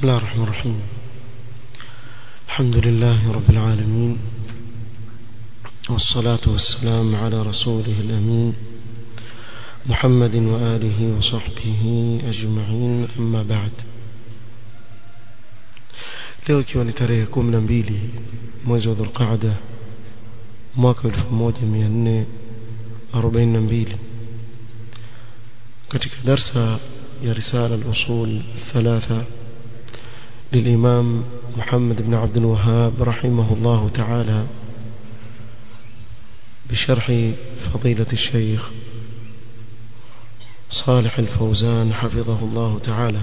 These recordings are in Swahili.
الله الرحمن الرحيم الحمد لله رب العالمين والصلاة والسلام على رسوله الأمين محمد وآله وصحبه أجمعين أما بعد leo ikiwa ni tarehe kumi na mbili mwezi wa dhulqaada mwaka elfu moja mia nne arobaini na mbili katika darsa ya risala al-usul thalatha للإمام محمد بن عبد الوهاب رحمه الله تعالى بشرح فضيلة الشيخ صالح الفوزان حفظه الله تعالى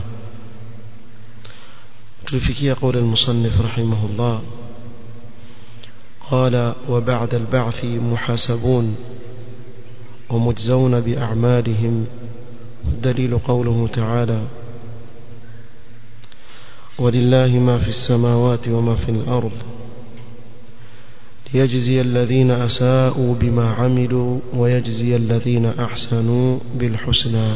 تلفكي قول المصنف رحمه الله قال وبعد البعث محاسبون ومجزون بأعمالهم الدليل قوله تعالى ولله ما في السماوات وما في الأرض ليجزي الذين أساءوا بما عملوا ويجزي الذين أحسنوا بالحسنى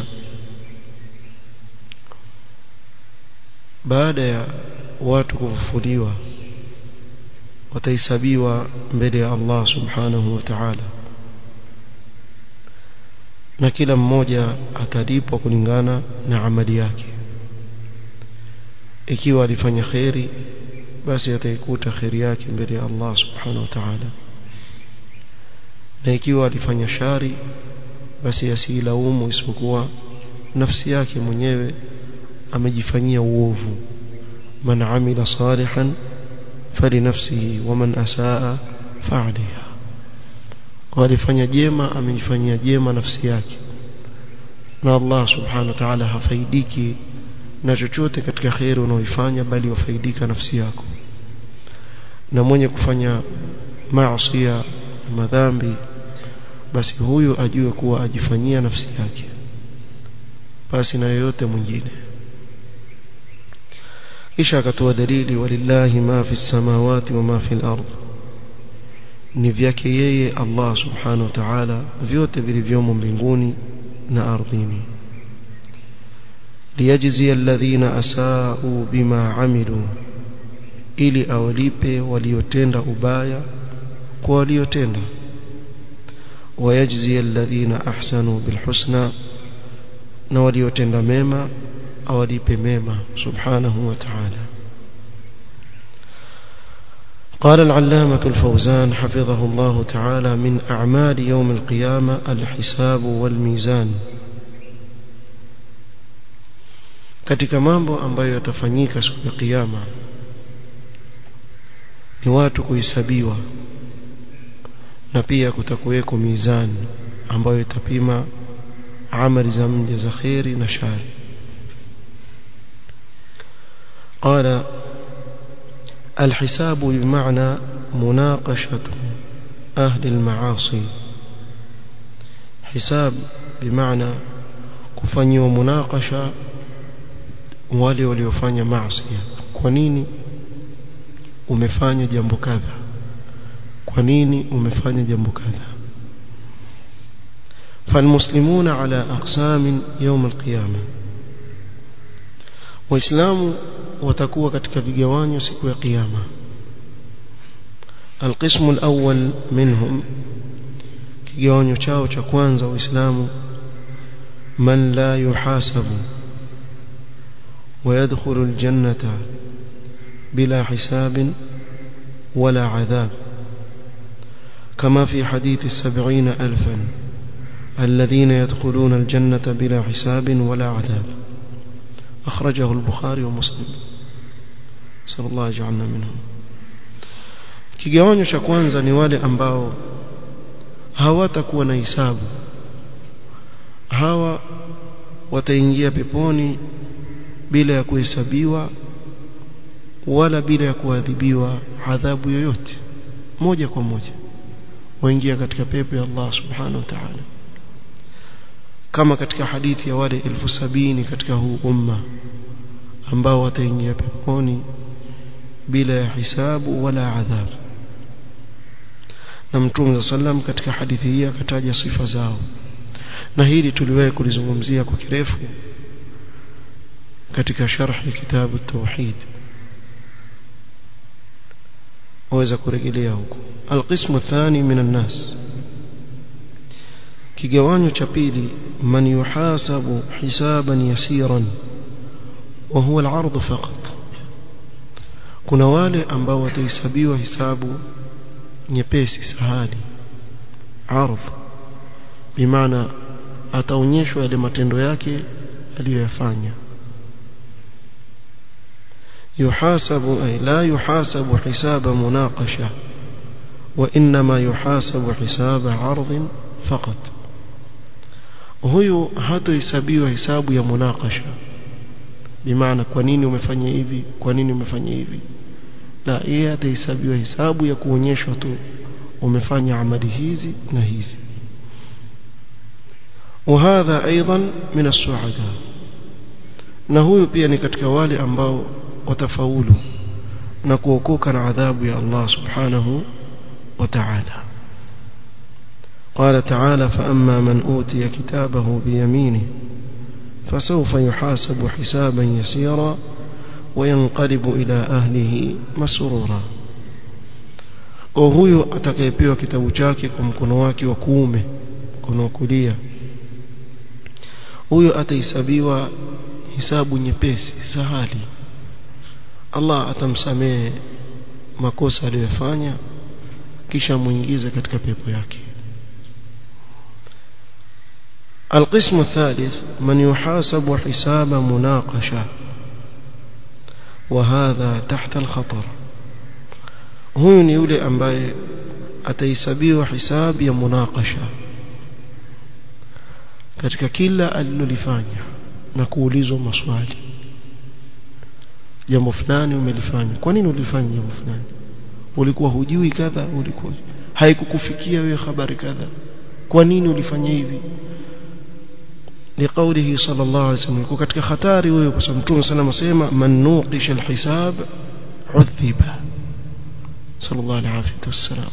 baada ya watu kufufuliwa watahesabiwa mbele ya Allah subhanahu wa ta'ala na kila mmoja atalipwa kulingana na amali yake ikiwa alifanya khairi basi ataikuta khairi yake mbele ya Allah subhanahu wa ta'ala na ikiwa alifanya shari basi asilaumu isipokuwa nafsi yake mwenyewe amejifanyia uovu man amila salihan falinafsihi waman asaa fa'aliha kwa alifanya jema amejifanyia jema nafsi yake na Allah subhanahu wa ta'ala hafaidiki na chochote katika khairi unaoifanya bali wafaidika nafsi yako na mwenye kufanya maasi madhambi basi huyu ajue kuwa ajifanyia nafsi yake basi na yoyote mwingine kisha akatoa dalili walillahi ma fi samawati wa ma fi al-ard ni vyake yeye Allah subhanahu wa ta'ala vyote vilivyomo mbinguni na ardhini liyajzi alladhina asau bima amilu ili awalipe waliotenda ubaya kwa waliotenda wayajzi alladhina ahsanu bilhusna na waliotenda mema awalipe mema subhanahu wa ta'ala قال العلامة الفوزان حفظه الله تعالى من أعمال يوم القيامة الحساب والميزان katika mambo ambayo yatafanyika siku ya kiyama ni watu kuhesabiwa na pia kutakuweko mizani ambayo itapima amali za mja za khairi na shari قال الحساب بمعنى مناقشة أهل المعاصي حساب بمعنى كفني مناقشة wale waliofanya maasi kwa nini umefanya jambo kadha kwa nini umefanya jambo kadha فالمسلمون على أقسام يوم القيامة waislamu watakuwa katika vigawanyo siku ya kiyama القسم الأول منهم kigawanyo chao cha kwanza waislamu man la yuhasabu ويدخل الجنة بلا حساب ولا عذاب كما في حديث السبعين ألفا الذين يدخلون الجنة بلا حساب ولا عذاب أخرجه البخاري ومسلم صلى الله يجعلنا منهم kigawanyo cha kwanza ni wale ambao hawatakuwa na hisabu hawa wataingia peponi bila ya kuhesabiwa wala bila ya kuadhibiwa adhabu yoyote moja kwa moja waingia katika pepo ya Allah subhanahu wa ta'ala kama katika hadithi ya wale elfu sabini katika huu umma ambao wataingia peponi bila ya hisabu wala adhabu na mtume sallam katika hadithi hii akataja sifa zao na hili tuliwahi kulizungumzia kwa kirefu katika sharh kitabu tauhid waweza kurejelea huko alqismu thani min annas kigawanyo cha pili man yuhasabu hisaban yasiran wa huwa al-ard faqat kuna wale ambao watahesabiwa hisabu nyepesi sahali ardh bimaana ataonyeshwa yale matendo yake aliyoyafanya يحاسب أي لا يحاسب حساب مناقشة وإنما يحاسب حساب عرض فقط huyu hatohesabiwa hisabu ya munakasha bimaana kwa nini umefanya hivi kwa nini umefanya hivi la yeye atahesabiwa hisabu ya kuonyeshwa tu umefanya amali hizi na hizi وهذا ايضا من السعداء na huyu pia ni katika wale ambao watafaulu na kuokoka na adhabu ya Allah subhanahu wa ta'ala قال تعالى فأما من أوتي كتابه بيمينه فسوف يحاسب حسابا يسيرا وينقلب إلى أهله مسرورا kwa huyo atakayepewa kitabu chake kwa mkono wake wa kuume mkono wa kulia huyo atahesabiwa hisabu nyepesi sahali Allah atamsamehe makosa aliyofanya kisha muingize katika pepo yake القسم الثالث من يحاسب حساب مناقشة وهذا تحت الخطر huyu ni yule ambaye atahesabiwa hisabu ya munakasha katika kila alilolifanya na kuulizwa maswali jambo fulani umelifanya kwa nini ulifanya jambo fulani ulikuwa hujui kadha ulikuwa haikukufikia wewe habari kadha kwa nini ulifanya hivi لقوله صلى الله عليه وسلم يكون katika hatari huyo kwa sababu Mtume sana asema man nuqisha alhisab udhiba sallallahu alayhi wasallam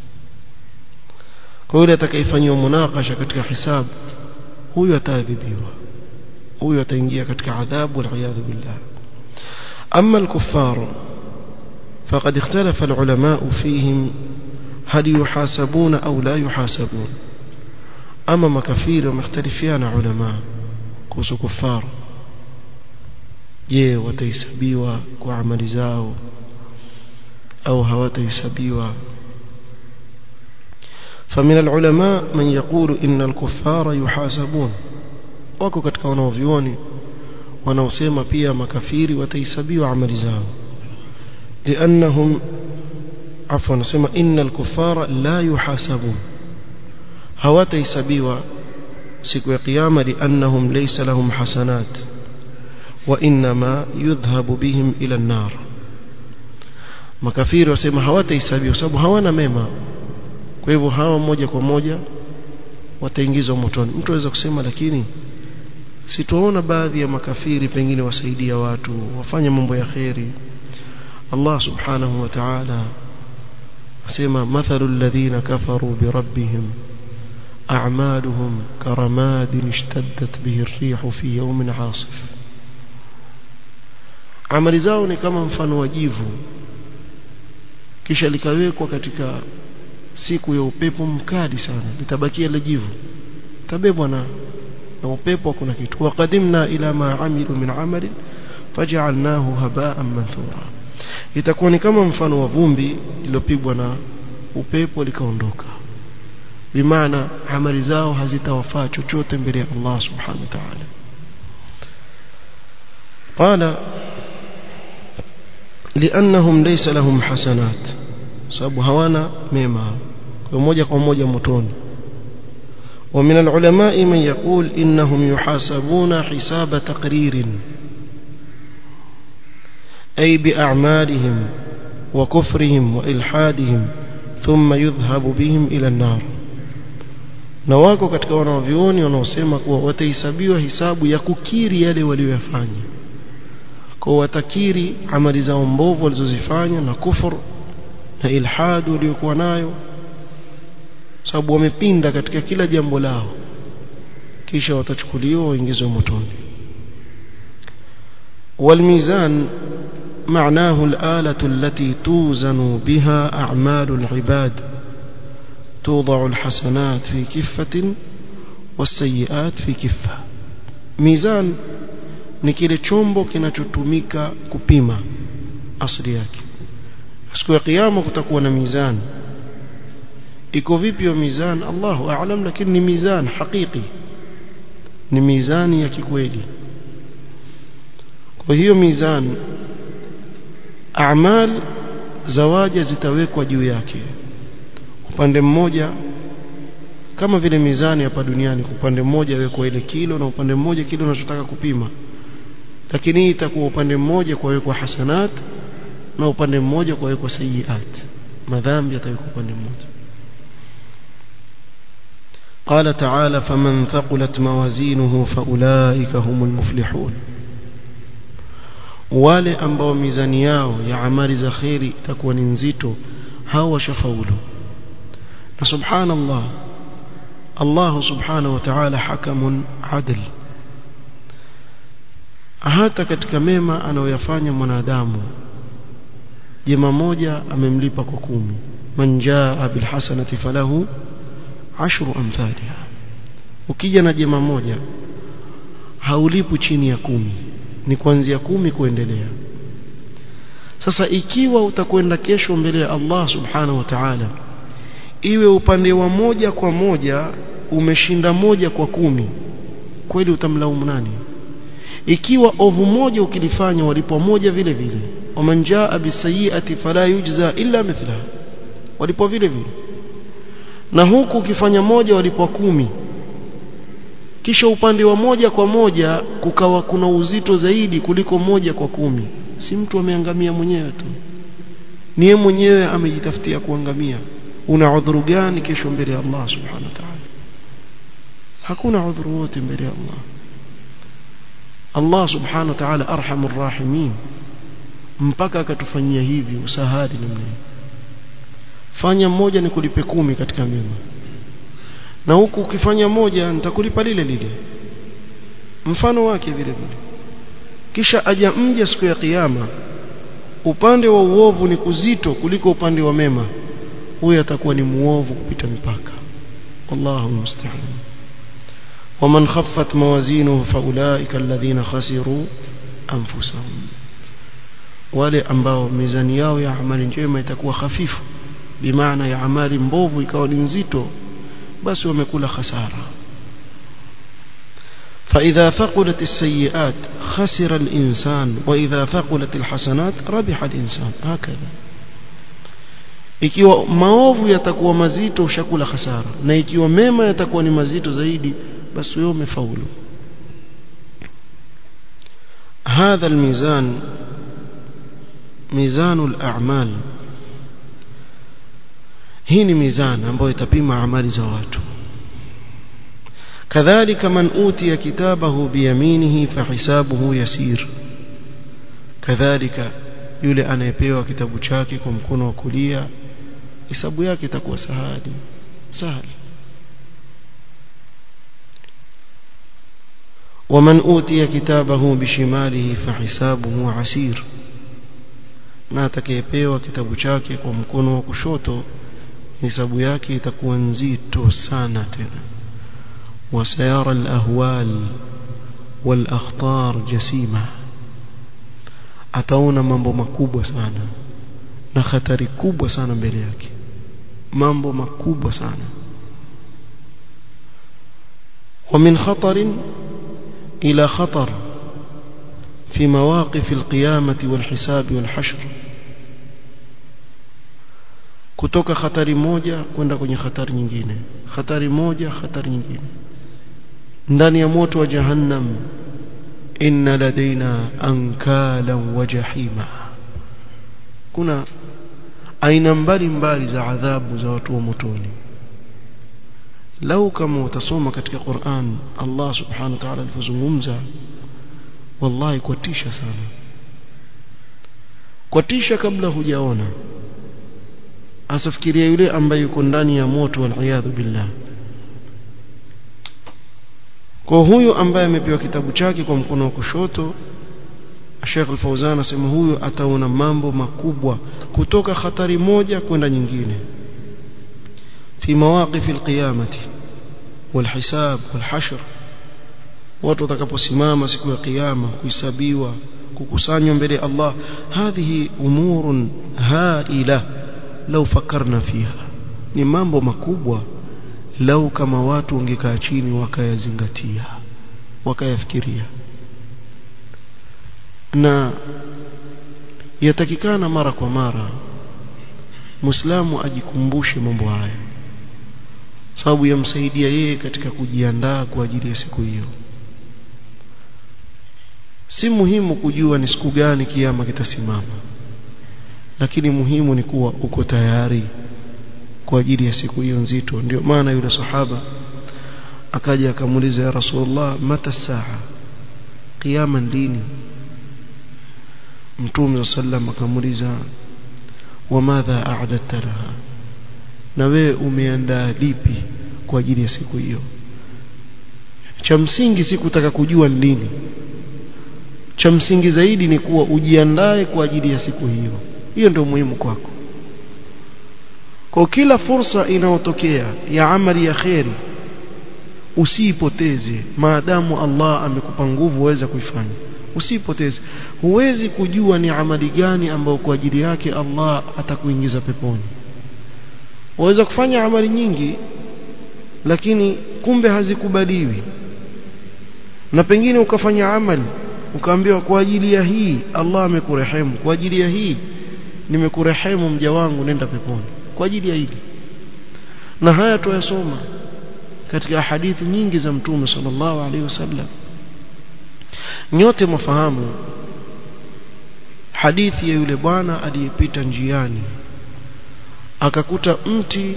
kwa yule atakayefanywa munakasha katika hisabu huyo ataadhibiwa huyo ataingia katika adhabu wal billah أما الكفار فقد اختلف العلماء فيهم هل يحاسبون أو لا يحاسبون أما مكفير ومختلفين علماء كوسو كفار je watahesabiwa kwa amali zao au hawatahesabiwa فمن العلماء من يقول إن الكفار يحاسبون wako katika wanaovioni wanaosema pia makafiri watahesabiwa amali zao لأنهم عفوا نسمى إن الكفار لا يحاسبون hawatahesabiwa siku ya kiyama liannahum laysa lahum hasanat wa inma yudhhabu bihim ila an-nar makafiri wasema hawatahesabiwa kwa sababu hawana mema kwa hivyo hawa moja kwa moja wataingizwa motoni mtu aweza kusema lakini sitoona baadhi ya makafiri pengine wasaidia watu wafanye mambo ya kheri Allah subhanahu wa ta'ala asema mathalu alladhina kafaru bi rabbihim أعمالهم كرماد اشتدت به الريح في يوم عاصف amali zao ni kama mfano wa jivu kisha likawekwa katika siku ya upepo mkali sana litabakia ile jivu tabebwa na na upepo kuna kitu waqadimna ila ma amilu min amali faj'alnahu haba'an manthura itakuwa ni kama mfano wa vumbi lilopigwa na upepo likaondoka bimaana amali zao hazitawafaa chochote mbele ya Allah subhanahu wa ta'ala قال لانهم ليس لهم حسنات sababu hawana mema kwa moja kwa moja motoni ومن العلماء من يقول انهم يحاسبون حساب تقرير اي باعمالهم وكفرهم والحادهم ثم يذهب بهم الى النار na wako katika wanaovioni wanaosema kuwa watahesabiwa hisabu ya kukiri yale walioyafanya kwa watakiri amali zao mbovu walizozifanya na kufur na ilhad waliokuwa nayo sababu wamepinda katika kila jambo lao kisha watachukuliwa waingizwe motoni والميزان معناه الآلة التي توزن بها أعمال العباد توضع الحسنات في كفة والسيئات في كفة ميزان ni kile chombo kinachotumika kupima asili yake siku ya kiyama kutakuwa na mizani iko vipi hiyo mizani Allahu a'lam lakini ni mizani hakiki ni mizani ya kikweli kwa hiyo mizani a'mal zawaja zitawekwa juu yake upande mmoja kama vile mizani hapa duniani upande mmoja wekwa ile kilo na upande mmoja kile unachotaka kupima lakini hii itakuwa upande mmoja kuwekwa hasanat na upande mmoja kuwekwa sayiat madhambi yatawekwa upande mmoja قال تعالى فمن ثقلت موازينه فأولئك هم المفلحون wale ambao mizani yao ya amali za khairi itakuwa ni nzito hao washafaulu na subhanallah Allah subhanahu wa ta'ala hakamun adl hata katika mema anayoyafanya mwanadamu jema moja amemlipa kwa kumi man jaa bil hasanati falahu ashru amthaliha ukija na jema moja haulipu chini ya kumi ni kuanzia kumi kuendelea sasa ikiwa utakwenda kesho mbele ya Allah subhanahu wa ta'ala iwe upande wa moja kwa moja umeshinda moja kwa kumi kweli utamlaumu nani ikiwa ovu moja ukilifanya walipwa moja vile vile waman jaa bisayiati fala yujza illa mithla walipwa vile vile na huku ukifanya moja walipwa kumi kisha upande wa moja kwa moja kukawa kuna uzito zaidi kuliko moja kwa kumi si mtu ameangamia mwenyewe tu ni yeye mwenyewe amejitafutia kuangamia una udhuru gani kesho mbele ya Allah subhanahu wa ta'ala hakuna udhuru wote mbele ya Allah Allah subhanahu wa ta'ala arhamur rahimin mpaka akatufanyia hivi usahali namna fanya mmoja ni kulipe kumi katika mema na huku ukifanya moja nitakulipa lile lile mfano wake vile vile kisha aja mja siku ya kiyama upande wa uovu ni kuzito kuliko upande wa mema huyo atakuwa ni muovu kupita mipaka wallahu musta'an ومن خفت موازينه فاولئك الذين خسروا انفسهم wale ambao mizani yao ya amali njema itakuwa hafifu bimaana ya amali mbovu ikawa ni nzito basi wamekula hasara فإذا ثقلت السيئات خسر الإنسان وإذا ثقلت الحسنات ربح الإنسان هكذا ikiwa maovu yatakuwa mazito ushakula hasara na ikiwa mema yatakuwa ni mazito zaidi basi wewe umefaulu هذا الميزان ميزان الأعمال hii ni mizani ambayo itapima amali za watu kadhalika man utiya kitabahu biyaminihi fahisabuhu yasir kadhalika yule anayepewa kitabu chake kwa mkono wa kulia hisabu yake itakuwa sahali sahali ومن أوتي كتابه بشماله فحسابه عسير na atakayepewa kitabu chake kwa mkono wa kushoto hisabu yake itakuwa nzito sana tena wasayara alahwal walakhtar jasima ataona mambo makubwa sana na hatari kubwa sana mbele yake mambo makubwa sana ومن خطر إلى خطر في مواقف القيامة والحساب والحشر kutoka hatari moja kwenda kwenye hatari nyingine hatari moja hatari nyingine ndani ya moto wa jahannam inna ladaina ankala wa jahima kuna aina mbalimbali za adhabu za watu wa motoni lau kama utasoma katika Qur'an Allah subhanahu wa ta'ala alipozungumza wallahi kwatisha sana kwatisha kabla hujaona asafikiria yule ambaye yuko ndani ya moto waliyadhu billah kwa huyu ambaye amepewa kitabu chake kwa mkono wa kushoto Sheikh Al-Fauzan asema huyo ataona mambo makubwa kutoka hatari moja kwenda nyingine fi mawaqif al-qiyamati والحساب والحشر watu watakaposimama siku ya kiyama kuhesabiwa kukusanywa mbele ya Allah hadhihi umurun haila lau fakarna fiha ni mambo makubwa lau kama watu wangekaa chini wakayazingatia wakayafikiria na yatakikana mara kwa mara Muislamu ajikumbushe mambo haya sababu yamsaidia yeye katika kujiandaa kwa ajili ya siku hiyo si muhimu kujua ni siku gani kiama kitasimama lakini muhimu ni kuwa uko tayari kwa ajili ya siku hiyo nzito ndio maana yule sahaba akaja akamuuliza ya rasulullah mata saa kiama lini mtume sallam akamuuliza wamadha a'dadta laha na wewe umeandaa lipi kwa ajili ya siku hiyo cha msingi si kutaka kujua lini cha msingi zaidi ni kuwa ujiandae kwa ajili ya siku hiyo hiyo ndio muhimu kwako kwa kila fursa inayotokea ya amali ya kheri usiipoteze maadamu Allah amekupa nguvu uweze kuifanya usiipoteze huwezi kujua ni amali gani ambayo kwa ajili yake Allah atakuingiza peponi waweza kufanya amali nyingi lakini kumbe hazikubaliwi na pengine ukafanya amali ukaambiwa kwa ajili ya hii Allah amekurehemu kwa ajili ya hii nimekurehemu mja wangu nenda peponi kwa ajili ya hili na haya tuyasoma katika hadithi nyingi za mtume sallallahu alaihi wasallam nyote mfahamu hadithi ya yule bwana aliyepita njiani akakuta mti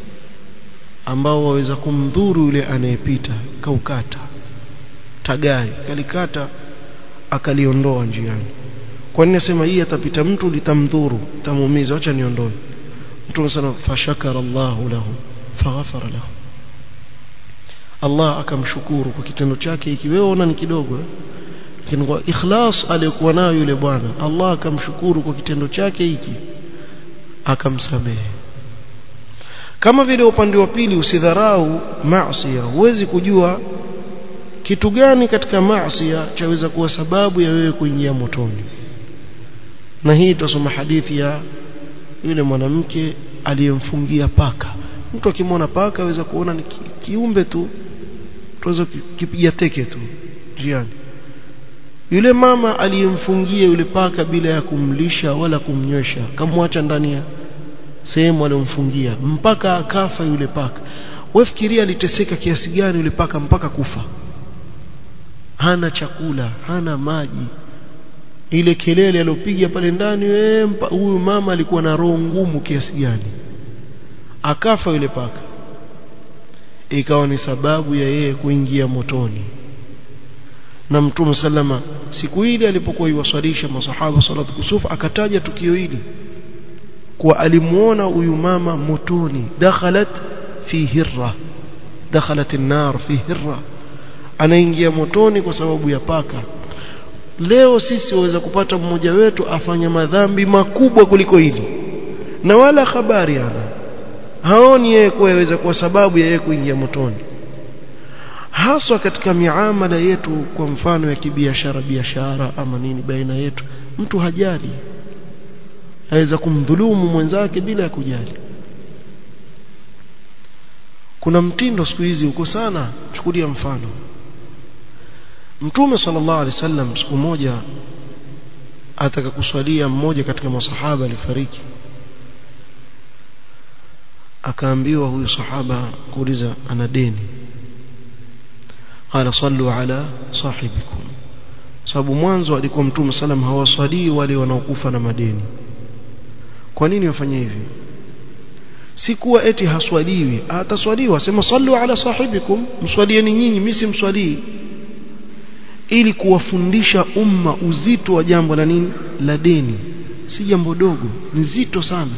ambao waweza kumdhuru yule anayepita kaukata tagai kalikata akaliondoa njiani kwa nini nasema hii atapita mtu litamdhuru tamuumiza acha niondoe mtume sana fashakara Allahu lahu faghafara lahu Allah akamshukuru kwa kitendo chake hiki wewe ona ni kidogo lakini kwa ikhlas aliyokuwa nayo yule bwana Allah akamshukuru kwa kitendo chake hiki akamsamehe kama vile upande wa pili usidharau maasi huwezi kujua kitu gani katika maasi chaweza kuwa sababu ya wewe kuingia motoni na hii tutasoma hadithi ya yule mwanamke aliyemfungia paka mtu akimwona paka aweza kuona ni ki, kiumbe tu tuweza kipiga teke tu njiani yule mama aliyemfungia yule paka bila ya kumlisha wala kumnywesha kamwacha ndani ya sehemu aliyomfungia mpaka akafa yule paka wewe fikiria aliteseka kiasi gani yule paka mpaka kufa hana chakula hana maji ile kelele aliyopiga pale ndani huyu mama alikuwa na roho ngumu kiasi gani akafa yule paka ikawa ni sababu ya yeye kuingia motoni na mtume sallama siku ile alipokuwa iwaswalisha masahaba salatu kusufu akataja tukio hili kwa alimuona huyu mama motoni dakhalat fi hirra dakhalat an-nar fi hirra anaingia motoni kwa sababu ya paka leo sisi waweza kupata mmoja wetu afanya madhambi makubwa kuliko hili na wala habari ana haoni yeye kuwa yaweza kuwa sababu ya yeye kuingia motoni haswa katika miamala yetu kwa mfano ya kibiashara biashara ama nini baina yetu mtu hajali aweza kumdhulumu mwenzake bila ya kujali kuna mtindo siku hizi uko sana chukulia mfano Mtume sallallahu alaihi wasallam siku moja ataka kuswalia mmoja katika masahaba alifariki akaambiwa huyu sahaba kuuliza ana deni qala sallu ala sahibikum sababu mwanzo alikuwa mtume sallam hawaswalii wale wanaokufa na madeni kwa nini wafanye hivi si kuwa eti haswaliwi ataswaliwa sema sallu ala sahibikum mswalieni nyinyi mimi simswalii ili kuwafundisha umma uzito wa jambo la nini la deni si jambo dogo ni zito sana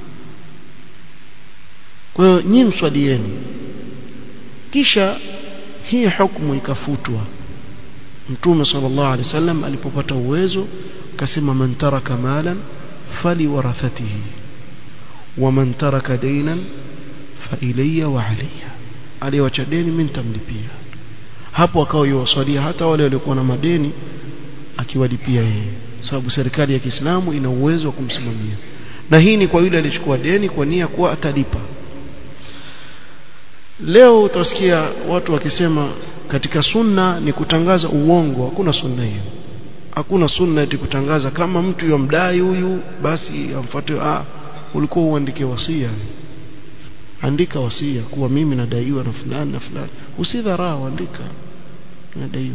kwa hiyo nyinyi mswalieni kisha hii hukumu ikafutwa mtume sallallahu alaihi wasallam alipopata uwezo akasema man taraka malan fali warathatihi wa man taraka daynan fa ilayya wa alayya aliwacha deni mimi nitamlipia hapo akawa yuwasalia hata wale waliokuwa na madeni akiwalipia yeye sababu serikali ya Kiislamu ina uwezo wa kumsimamia na hii ni kwa yule alichukua deni kwa nia kuwa atalipa leo utasikia watu wakisema katika sunna ni kutangaza uongo hakuna sunna hiyo hakuna sunna eti kutangaza kama mtu yomdai huyu basi amfuate ah ulikuwa uandike wasia andika wasia kuwa mimi nadaiwa na fulani na fulani usidharau andika nadaiwa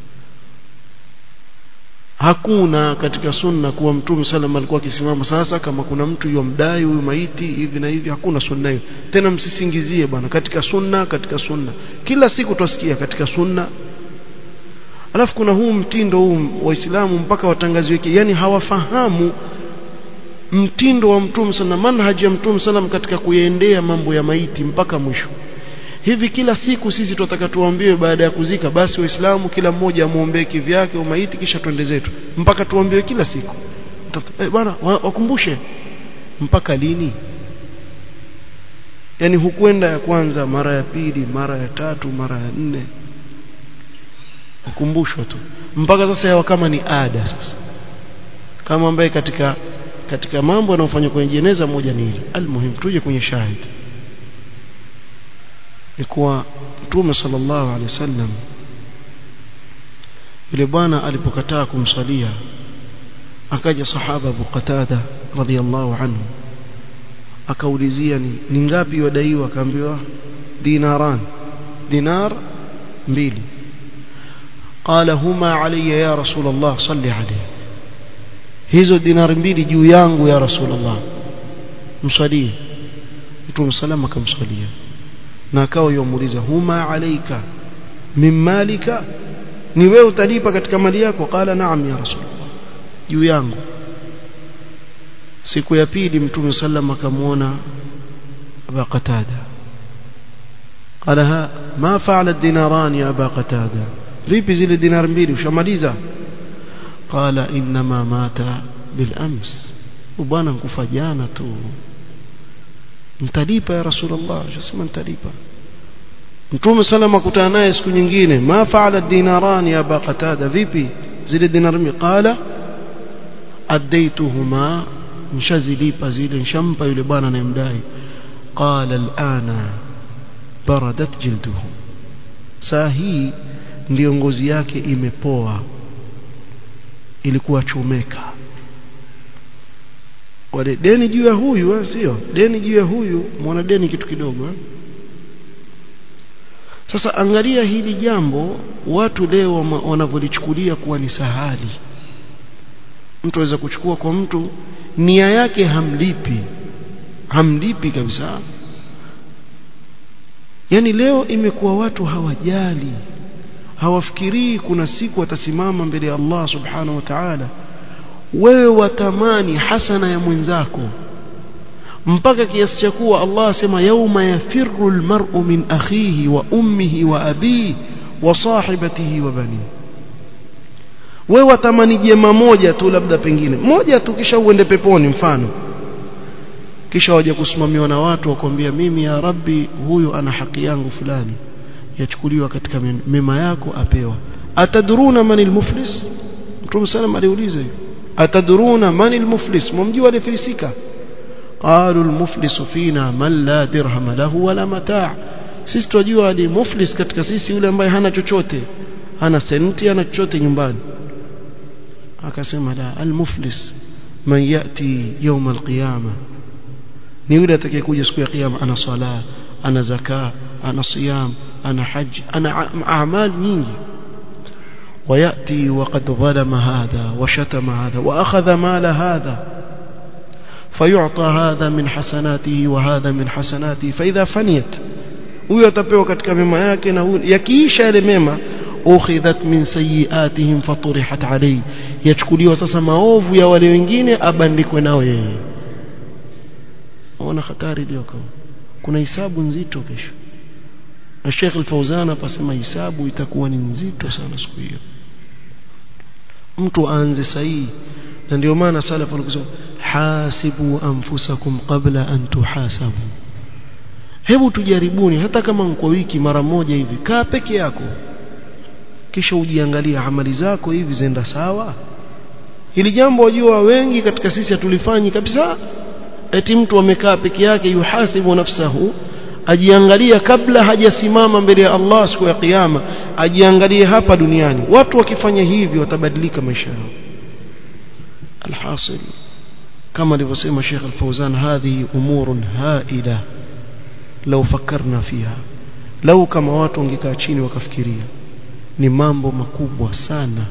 hakuna katika sunna kuwa mtume sallam alikuwa akisimama sasa kama kuna mtu yomdai huyu maiti hivi na hivi hakuna sunna hiyo tena msisingizie bwana katika sunna katika sunna kila siku twasikia katika sunna alafu kuna huu mtindo huu waislamu mpaka watangaziwe yani hawafahamu mtindo wa mtume sana manhaji ya mtume sallam katika kuyaendea mambo ya maiti mpaka mwisho hivi kila siku sisi tunataka tuambiwe baada ya kuzika basi waislamu kila mmoja amuombee kivyake umaiti kisha twende zetu mpaka tuambiwe kila siku eh, bwana wakumbushe mpaka lini yani hukwenda ya kwanza mara ya pili mara ya tatu mara ya nne ukumbushwa tu mpaka sasa yawa kama ni ada sasa kama ambaye katika katika mambo yanayofanywa kwenye jeneza moja ni hili almuhim tuje kwenye shahidi ni kuwa mtume sallallahu alaihi wasallam yule bwana alipokataa kumsalia akaja sahaba Abu Qatada radhiallahu anhu akaulizia ni, ni ngapi wadaiwa akaambiwa dinaran dinar mbili قال هما علي يا رسول الله صلي عليه hizo dinari mbili juu yangu ya rasulullah msalie mtume salama akamsalia na akawa yomuuliza huma alaika min malika ni wewe utalipa katika mali yako qala naam ya rasulullah juu yangu siku ya pili mtume sallam akamuona aba qatada qala ha ma fa'ala ad-dinaran ya aba qatada vipi zile dinar mbili ushamaliza qala inma mata bil ams bwana nkufa jana tu mtalipa ya rasulullah shasema mtalipa mtume salama kutana naye siku nyingine ma faala dinaran ya aba qatada vipi zile dinar mbili qala adaituhuma nshazilipa zile nshampa yule bwana anayemdai qala alana baradat jilduhu saa hii ndiyo ngozi yake imepoa ilikuwa chomeka wale deni juu ya huyu sio deni juu ya huyu mwana deni kitu kidogo eh? sasa angalia hili jambo watu leo wanavyolichukulia kuwa ni sahali mtu aweza kuchukua kwa mtu nia yake hamlipi hamlipi kabisa yani leo imekuwa watu hawajali hawafikirii kuna siku watasimama mbele ya Allah subhanahu wa ta'ala wewe watamani hasana ya mwenzako mpaka kiasi cha kuwa Allah asema yauma yafirru almar'u min akhihi wa ummihi wa abihi wa sahibatihi wa bani wewe watamani jema moja tu labda pengine moja tu kisha uende peponi mfano kisha waje kusimamiwa na watu wakwambia mimi ya rabbi huyu ana haki yangu fulani yachukuliwa katika mema yako apewa ataduruna manil muflis mtume sallam aliuliza hiyo ataduruna manil muflis mumjua alifilisika قالوا المفلس فينا من لا درهم له ولا متاع sisi tunajua ni muflis katika sisi yule ambaye hana chochote hana senti hana chochote nyumbani akasema la almuflis man yati يوم القيامه ni yule atakayekuja siku ya kiyama ana sala ana zaka ana siyam ana haj ana a'mal nyingi وياتي وقد ظلم هذا وشتم هذا واخذ مال هذا فيعطى هذا من حسناته وهذا من حسناته فاذا فنيت huyo atapewa katika mema yake na yakiisha yale mema ukhidhat min sayiatihim faturihat alayhi yachukuliwa sasa maovu ya wale wengine abandikwe nao yeye ona hatari iliyoko kuna hisabu nzito kesho na Sheikh Al-Fauzan apasema hisabu itakuwa ni nzito sana siku hiyo mtu aanze sahihi na ndio maana salaf walikusema hasibu anfusakum qabla an tuhasabu hebu tujaribuni hata kama kwa wiki mara moja hivi kaa peke yako kisha ujiangalia amali zako hivi zenda sawa hili jambo wajua wengi katika sisi hatulifanyi kabisa eti mtu amekaa peke yake yuhasibu nafsahu ajiangalia kabla hajasimama mbele ya Allah siku ya kiyama ajiangalie hapa duniani watu wakifanya hivi watabadilika maisha yao alhasil kama alivyosema Sheikh Al-Fauzan hadhi umurun haida lau fakarna fiha lau kama watu wangekaa chini wakafikiria ni mambo makubwa sana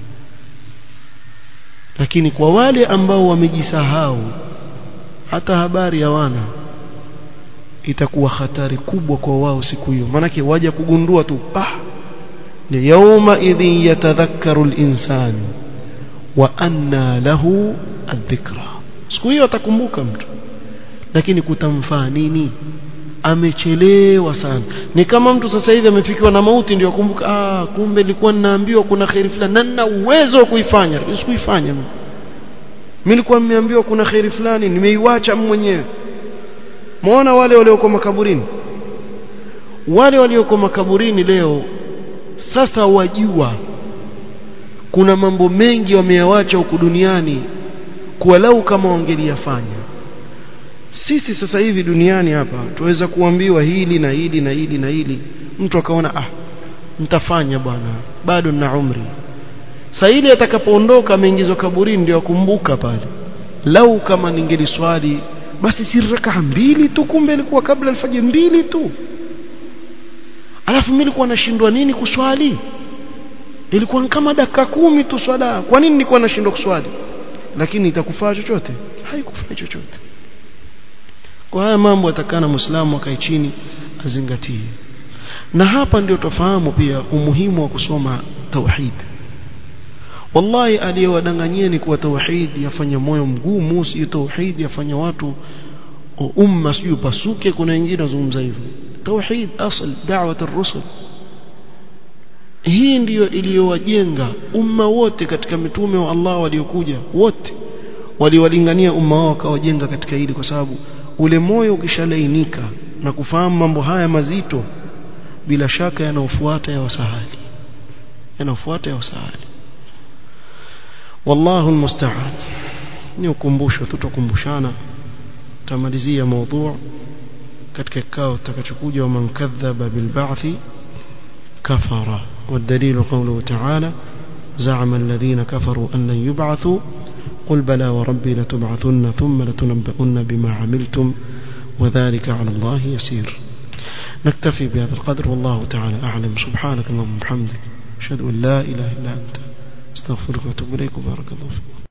lakini kwa wale ambao wamejisahau hata habari hawana itakuwa hatari kubwa kwa wao siku hiyo maanake waja kugundua tu ah ni yauma idhin yatadhakkaru al-insan wa anna lahu adh-dhikra siku hiyo atakumbuka mtu lakini kutamfaa nini amechelewa sana ni kama mtu sasa hivi amefikiwa na mauti ndio akumbuka ah kumbe nilikuwa ninaambiwa kuna khairi fulani na nina uwezo wa kuifanya lakini sikuifanya mimi nilikuwa nimeambiwa kuna khairi fulani nimeiacha mwenyewe muona wale walioko makaburini wale walioko makaburini leo sasa wajua kuna mambo mengi wameyawacha huku duniani kwa lau kama wangeliyafanya sisi sasa hivi duniani hapa tuweza kuambiwa hili na hili na hili na hili mtu akaona ah nitafanya bwana bado nina umri saa ile atakapoondoka ameingizwa kaburini ndio akumbuka pale lau kama ningeliswali basi si rakaa mbili tu kumbe ilikuwa kabla alfajiri mbili tu alafu mimi nilikuwa nashindwa nini kuswali ilikuwa kama dakika kumi tu swala kwa nini nilikuwa nashindwa kuswali lakini itakufaa chochote haikufaa chochote kwa haya mambo atakana muislamu akae chini azingatie na hapa ndio tofahamu pia umuhimu wa kusoma tauhid wallahi aliyewadanganyeni kuwa tauhid yafanya moyo mgumu sio tauhid yafanya watu umma sio pasuke kuna wengine wazungumza hivyo tauhid asl da'wat ar-rusul hii ndiyo iliyowajenga umma wote katika mitume wa Allah waliokuja wote waliwalingania umma wao wakawajenga katika hili kwa sababu ule moyo ukishalainika na kufahamu mambo haya mazito bila shaka yanaofuata ya wasahali yanaofuata ya wasahali wallahu almusta'an ni ukumbusho tutakumbushana tamalizia mada katika kikao tutakachokuja wa man kadhaba bil ba'thi kafara والدليل قوله تعالى زعم الذين كفروا أن لن يبعثوا قل بلى وربي لتبعثن ثم لتنبؤن بما عملتم وذلك على الله يسير نكتفي بهذا القدر والله تعالى أعلم سبحانك اللهم وبحمدك أشهد أن لا إله إلا أنت استغفرك واتوب إليك وبارك الله فيك